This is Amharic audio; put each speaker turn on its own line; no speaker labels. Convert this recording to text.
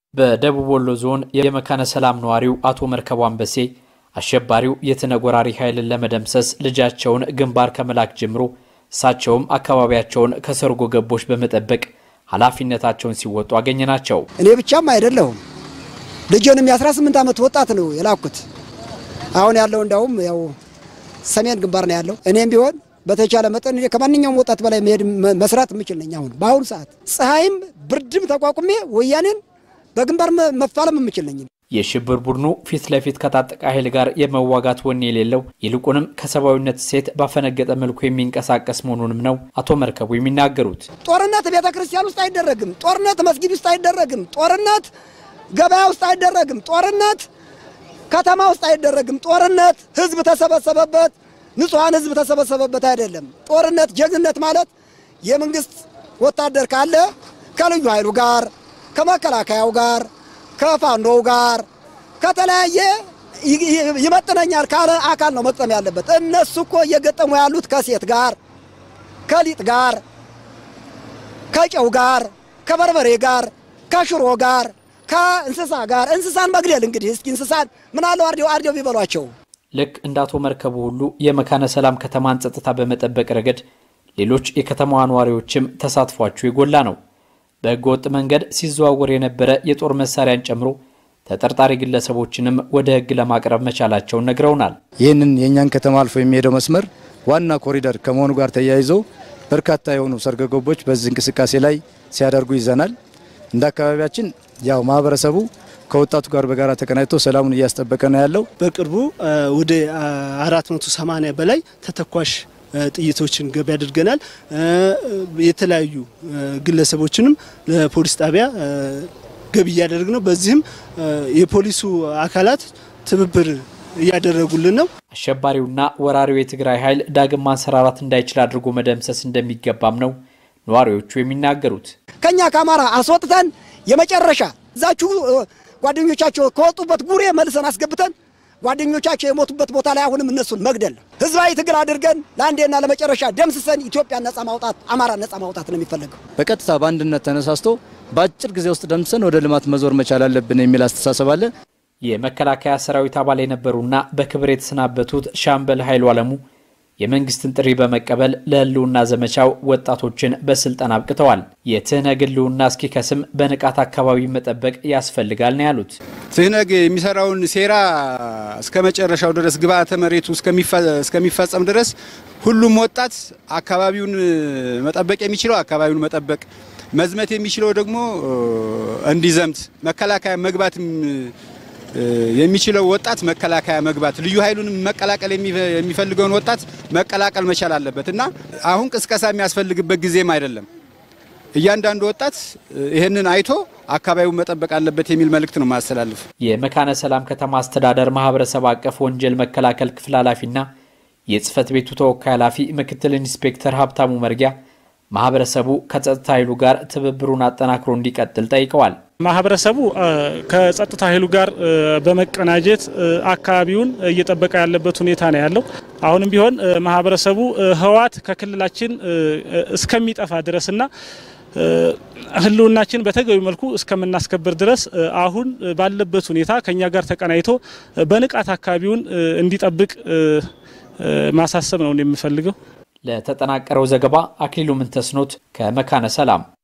በደቡብ ወሎ ዞን የመካነ ሰላም ነዋሪው አቶ መርከቡ አንበሴ አሸባሪው የትነጎራሪ ኃይልን ለመደምሰስ ልጃቸውን ግንባር ከመላክ ጀምሮ እሳቸውም አካባቢያቸውን ከሰርጎ ገቦች በመጠበቅ ኃላፊነታቸውን ሲወጡ አገኘናቸው።
እኔ ብቻም አይደለሁም ልጅንም የ18 ዓመት ወጣት ነው የላኩት። አሁን ያለው እንዳውም ያው ሰሜን ግንባር ነው ያለው። እኔም ቢሆን በተቻለ መጠን እኔ ከማንኛውም ወጣት በላይ መሄድ መስራት የምችል ነኝ። አሁን በአሁኑ ሰዓት ፀሐይም ብርድም ተቋቁሜ ወያኔን በግንባር መፋለም የምችል ነኝ።
የሽብር ቡድኑ ፊት ለፊት ከታጠቀ ኃይል ጋር የመዋጋት ወኔ የሌለው ይልቁንም ከሰብአዊነት ሴት ባፈነገጠ መልኩ የሚንቀሳቀስ መሆኑንም ነው አቶ መርከቡ የሚናገሩት።
ጦርነት ቤተ ክርስቲያን ውስጥ አይደረግም። ጦርነት መስጊድ ውስጥ አይደረግም። ጦርነት ገበያ ውስጥ አይደረግም። ጦርነት ከተማ ውስጥ አይደረግም። ጦርነት ህዝብ ተሰበሰበበት፣ ንጹሐን ህዝብ ተሰበሰበበት አይደለም። ጦርነት ጀግንነት ማለት የመንግስት ወታደር ካለ ከልዩ ኃይሉ ጋር ከመከላከያው ጋር ከፋኖው ጋር ከተለያየ ይመጥነኛል ካለ አካል ነው መግጠም ያለበት። እነሱ እኮ እየገጠሙ ያሉት ከሴት ጋር፣ ከሊጥ ጋር፣ ከጨው ጋር፣ ከበርበሬ ጋር፣ ከሽሮ ጋር፣ ከእንስሳ ጋር እንስሳን መግደል እንግዲህ እስኪ እንስሳን ምን አለው አርዴው አርዴው ቢበሏቸው።
ልክ እንደ አቶ መርከቡ ሁሉ የመካነ ሰላም ከተማን ጸጥታ በመጠበቅ ረገድ ሌሎች የከተማዋ ነዋሪዎችም ተሳትፏቸው የጎላ ነው። በሕገ ወጥ መንገድ ሲዘዋወር የነበረ የጦር መሳሪያን ጨምሮ ተጠርጣሪ ግለሰቦችንም ወደ ሕግ ለማቅረብ መቻላቸውን ነግረውናል።
ይህንን የእኛን ከተማ አልፎ የሚሄደው መስመር ዋና ኮሪደር ከመሆኑ ጋር ተያይዞ በርካታ የሆኑ ሰርጎ ገቦች በዚህ እንቅስቃሴ ላይ ሲያደርጉ ይዘናል። እንደ አካባቢያችን ያው ማህበረሰቡ ከወጣቱ ጋር በጋራ ተቀናጅቶ ሰላሙን እያስጠበቀ ነው ያለው።
በቅርቡ ወደ 480 በላይ ተተኳሽ ጥይቶችን ገቢ አድርገናል። የተለያዩ ግለሰቦችንም ለፖሊስ ጣቢያ ገቢ እያደረግ ነው። በዚህም የፖሊሱ አካላት ትብብር እያደረጉልን ነው።
አሸባሪውና ወራሪው የትግራይ ኃይል ዳግም ማንሰራራት እንዳይችል አድርጎ መደምሰስ እንደሚገባም ነው ነዋሪዎቹ የሚናገሩት።
ከኛ ከአማራ አስወጥተን የመጨረሻ እዛችሁ ጓደኞቻቸው ከወጡበት ጉሬ መልሰን አስገብተን ጓደኞቻቸው የሞቱበት ቦታ ላይ አሁንም እነሱን መግደል ነው። ህዝባዊ ትግል አድርገን ለአንዴና ለመጨረሻ ደምስሰን ኢትዮጵያን ነጻ ማውጣት፣ አማራ ነጻ ማውጣት ነው የሚፈለገው።
በቀጥታ በአንድነት ተነሳስቶ በአጭር ጊዜ ውስጥ ደምስሰን ወደ ልማት መዞር መቻል አለብን የሚል አስተሳሰብ አለ።
የመከላከያ ሰራዊት አባል የነበሩና በክብር የተሰናበቱት ሻምበል ኃይሉ አለሙ የመንግስትን ጥሪ በመቀበል ለህልውና ዘመቻው ወጣቶችን በስልጠና አብቅተዋል። የትህነግ ህልውና እስኪከስም በንቃት አካባቢ መጠበቅ ያስፈልጋል ነው ያሉት።
ትህነግ የሚሰራውን ሴራ እስከ መጨረሻው ድረስ ግብዓተ መሬቱ እስከሚፈጸም ድረስ ሁሉም ወጣት አካባቢውን መጠበቅ የሚችለው አካባቢውን መጠበቅ፣ መዝመት የሚችለው ደግሞ እንዲዘምት መከላከያ መግባትም የሚችለው ወጣት መከላከያ መግባት ልዩ ኃይሉንም መቀላቀል የሚፈልገውን ወጣት መቀላቀል መቻል አለበት እና አሁን ቅስቀሳ የሚያስፈልግበት ጊዜም አይደለም። እያንዳንዱ ወጣት ይህንን አይቶ አካባቢውን መጠበቅ አለበት የሚል መልእክት ነው ማስተላለፍ።
የመካነ ሰላም ከተማ አስተዳደር ማህበረሰብ አቀፍ ወንጀል መከላከል ክፍል ኃላፊና የጽህፈት ቤቱ ተወካይ ኃላፊ ምክትል ኢንስፔክተር ሀብታሙ መርጊያ ማህበረሰቡ ከጸጥታ ኃይሉ ጋር ትብብሩን አጠናክሮ እንዲቀጥል ጠይቀዋል።
ማህበረሰቡ ከጸጥታ ኃይሉ ጋር በመቀናጀት አካባቢውን እየጠበቀ ያለበት ሁኔታ ነው ያለው። አሁንም ቢሆን ማህበረሰቡ ህወሓት ከክልላችን እስከሚጠፋ ድረስና ህልውናችን በተገቢ መልኩ እስከምናስከብር ድረስ አሁን ባለበት ሁኔታ ከኛ ጋር ተቀናይቶ በንቃት አካባቢውን እንዲጠብቅ ማሳሰብ ነው የምፈልገው።
ለተጠናቀረው ዘገባ አክሊሉ ምንተስኖት ከመካነ ሰላም